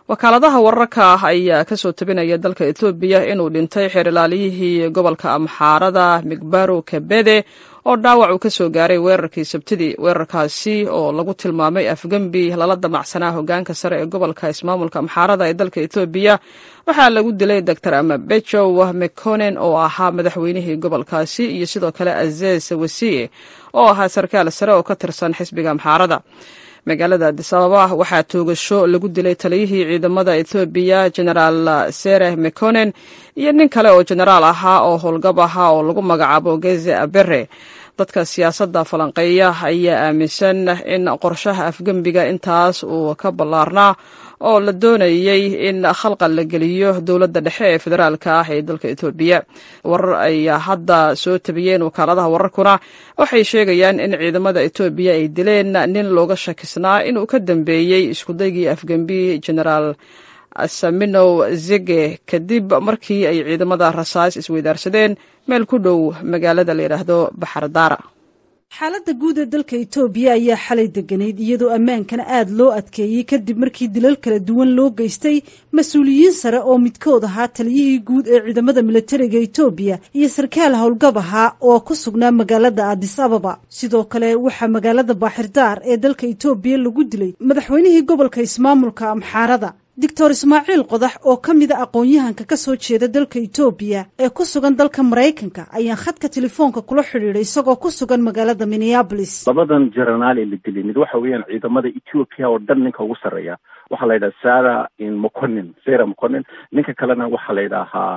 wakaaladaha wararka ah ayaa kasoo tabinaya dalka etoobiya inuu dhintay xeer ilaaliyihii gobolka amxaarada migbaro kabede oo dhaawac uu kasoo gaaray weerarkii sabtidii weerarkaasi oo lagu tilmaamay afgembi lala damacsanaa hogaanka sare ee gobolka ismaamulka amxaarada ee dalka etoobiya waxaa lagu dilay doctor amabejow mekonen oo ahaa madaxweynihii gobolkaasi iyo sidoo kale azez wasiye oo ahaa sarkaal sare oo ka tirsan xisbiga amxaarada magaalada adisababa waxaa toogasho lagu dilay taliyihii ciidamada ethoobiya genaraal sereh mekonen iyo nin kale oo genaraal ahaa oo howlgab ahaa oo lagu magacaabo geze abere dadka siyaasadda falanqeeya ayaa aaminsan in qorshaha afgembiga intaas uu ka ballaarnaa oo la doonayey in khalqal la geliyo dowladda dhexe ee federaalka ah ee dalka etoobiya warar ay hadda soo tabiyeen wakaaladaha wararkuna waxay sheegayaan in ciidamada etoobiya ay dileen nin looga shakisnaa inuu ka dambeeyey iskudaygii afgembi genaraal saminow zege kadib markii ay ciidamada rasaas isweydaarsadeen meel ku dhow magaalada la yidhaahdo baxardaara xaaladda guud ee dalka etoobiya ayaa xalay deganayd iyadoo ammaankana aad loo adkeeyey kadib markii dilal kala duwan loo geystay mas-uuliyiin sare oo midkood ahaa taliyihii guud ee ciidamada milatariga etoobiya iyo sarkaal howlgab ahaa oo ku sugnaa magaalada adis ababa sidoo kale waxaa magaalada baaxirdaar ee dalka etoobiya lagu dilay madaxweynihii gobolka ismaamulka amxaarada doctor ismaaciil qodax oo ka mida aqoon-yahanka ka soo jeeda dalka etoobiya ee ku sugan dalka maraykanka ayaan khadka telefoonka kula xidhiidhay isagoo ku sugan magaalada minneabolis labadan jenaraal ee la dilay mid waxa weeyaan ciidamada ethiopia oo dhan ninka ugu sarreeya waxaa la yidhaha sara moconin sara moconin ninka kalena waxaa la yidhaahaa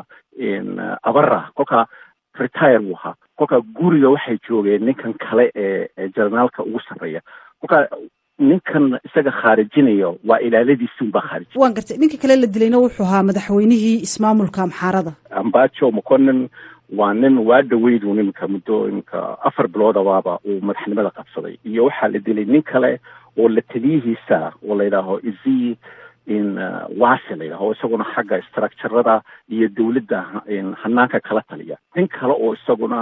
abara kolkaa retire buu ahaa kolkaa guriga waxay joogeen ninkan kale ee jenaraalka ugu sarreeya kolkaa ninkan isaga khaarijinayo waa ilaaladiisunbaa khaarij waan gartay ninka kale la dilayna wuxuu ahaa madaxweynihii ismaamulka amxaarada ambajo moconin waa nin waa dhaweydu niminka muddo iminka afar biloodabaaba uu madaxnimada qabsaday iyo waxaa la dilay nin kale oo la taliyihiisa oo la yidhaaho izi in wasi la yidhaho isaguna xagga structurada iyo dawladda hanaanka kala taliya nin kale oo isaguna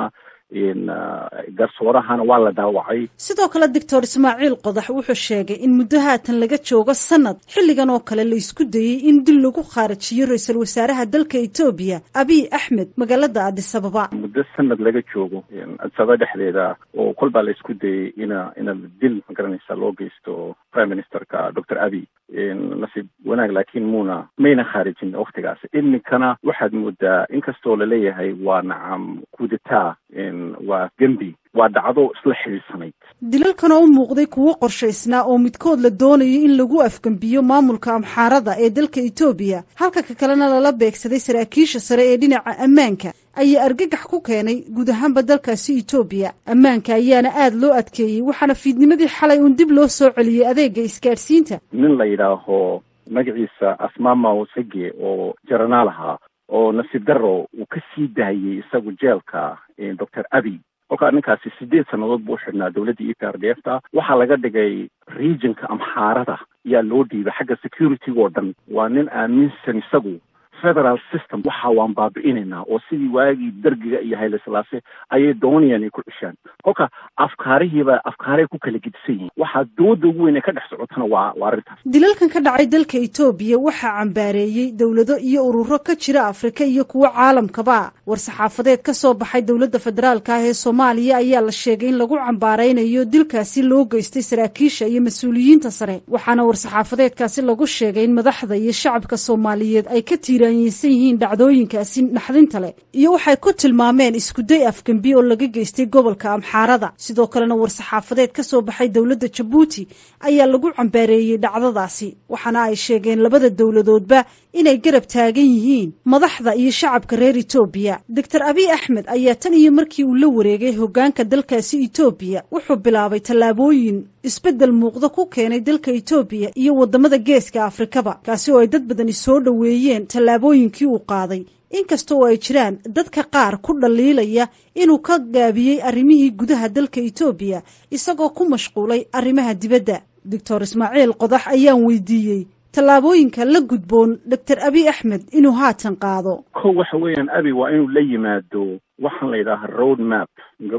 garsoorahana waa la dhaawacay sidoo kale doctor ismaaciil qodax wuxuu sheegay in muddo haatan laga joogo sanad xilligan oo kale la isku dayey in dil lagu khaarajiyo ra-iisul wasaaraha dalka etoobiya abiy axmed magaalada adis ababa muddo sanad laga joogo adisababa dhexdeeda oo kolbaa la isku dayey ina ina dil magaranaysa loo geysto prime ministerka doctor abiy nasiib wanaag laakiin muuna mayna khaarijin waktigaas iminkana waxaad moodaa inkastoo laleeyahay waa nacam kudeta waa gembi waa dhacdo isla xidhiidsanayd dilalkanoo u muuqday kuwo qorshaysnaa oo midkood la doonayo in lagu afgembiyo maamulka amxaarada ee dalka etoobiya halka ka kalena lala beegsaday saraakiisha sare ee dhinaca ammaanka ayaa argagax ku keenay guud ahaanba dalkaasi etoobiya ammaanka ayaana aada loo adkeeyey waxaana fiidnimadii xalay uun dib loo soo celiyey adeega isgaadhsiinta nin la yidhaaho magaciisa asmamaw sege oo jaranaal ahaa oo nasiib daro uu ka sii daayey isagu jeelka doctor abiy kolkaa ninkaasi sideed sannadood buu xidhnaa dowladda e p r d f ta waxaa laga dhigay regionka amxaarada ayaa loo dhiibay xagga security-ga oo dhan waa nin aaminsan isagu federal system waxa waan baabi'inaynaa oo sidii waagii dergiga iyo hayle silaase ayay doonayaan ay ku cishaan kolka afkaarihiiba afkaaray ku kala gedisan yihiin waxaa dooda ugu weyn ee ka dhex socotana waa waa arrintaas dilalkan ka dhacay dalka etoobiya waxaa cambaareeyey dowlado iyo ururo ka jira afrika iyo kuwo caalamkaba war-saxaafadeed ka soo baxay dowladda federaalka ah ee soomaaliya ayaa la sheegay in lagu cambaaraynayo dilkaasi loo geystay saraakiisha iyo mas-uuliyiinta sare waxaana war-saxaafadeedkaasi lagu sheegay in madaxda iyo shacabka soomaaliyeed ay ka tiiraanyeysan yihiin dhacdooyinkaasi naxdinta leh iyo waxay ku tilmaameen iskuday afgembi oo laga geystay gobolka amxaarada sidoo kalena war-saxaafadeed ka soo baxay dowladda jabuuti ayaa lagu cambaareeyey dhacdadaasi waxaana ay sheegeen labada dowladoodba inay garab taagan yihiin madaxda iyo shacabka reer etoobiya doctor abiy axmed ayaa tan iyo markii uu la wareegay hoggaanka dalkaasi etoobiya wuxuu bilaabay tallaabooyin isbeddel muuqda ku keenay dalka etoobiya iyo waddamada geeska afrikaba kaasi oo ay dad badani soo dhoweeyeen tallaabooyinkii uu qaaday inkasta oo ay jiraan dadka qaar ku dhaliilaya inuu ka gaabiyey arrimihii gudaha dalka etoobiya isagoo ku mashquulay arrimaha dibadda doctor ismaaciil qodax ayaan weydiiyey tallaabooyinka la gudboon doctor abiy axmed inuu haatan qaado ko waxa weeyaan abi waa inuu la yimaado waxaan la yidhaaha road map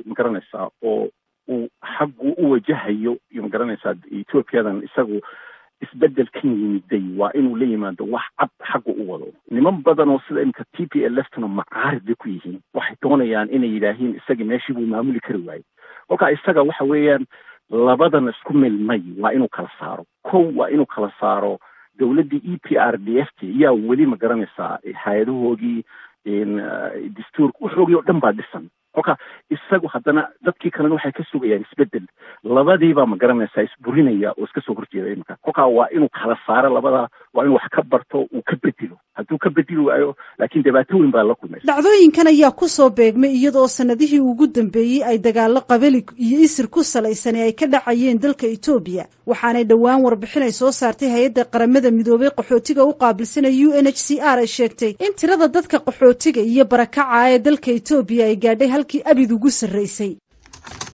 magaranaysaa oo uu xaggu u wajahayo iyo magaranaysaa ethoobiyadan isagu isbeddelkan yimiday waa inuu la yimaado wax cad xagga u wado niman badan oo sida imika t p l ftuna macaarid bay ku yihiin waxay doonayaan inay yidhaahiin isagii meeshii buu maamuli kari waayey kolka isaga waxa weeyaan labadan isku milmay waa inuu kala saaro kow waa inuu kala saaro dowladdii e p r d f t yaa weli ma garanaysaa hay-adahoogii dastuurka waxoogii oo dhan baa dhisan kolka isagu haddana dadkii kalena waxay ka sugayaan isbedel labadiibaa ma garanaysaa isburinaya oo iska soo horjeeda iminka kolkaa waa inuu kala saaro labadaa waa inuu wax ka barto uu ka bedelo hadduu ka bedeli waayo laakiin dhibaato weyn baa la kulmaysa dhacdooyinkan ayaa ku soo beegmay iyadoo sanadihii ugu dambeeyey ay dagaallo qabali iyo isir ku salaysani ay ka dhacayeen dalka etoobiya waxaanay dhowaan warbixin ay soo saartay hay-adda qaramada midoobay qaxootiga u qaabilsana u n h c r ay sheegtay in tirada dadka qaxootiga iyo barakaca ee dalka etoobiya ay gaadhay halkii abid ugu sarraysay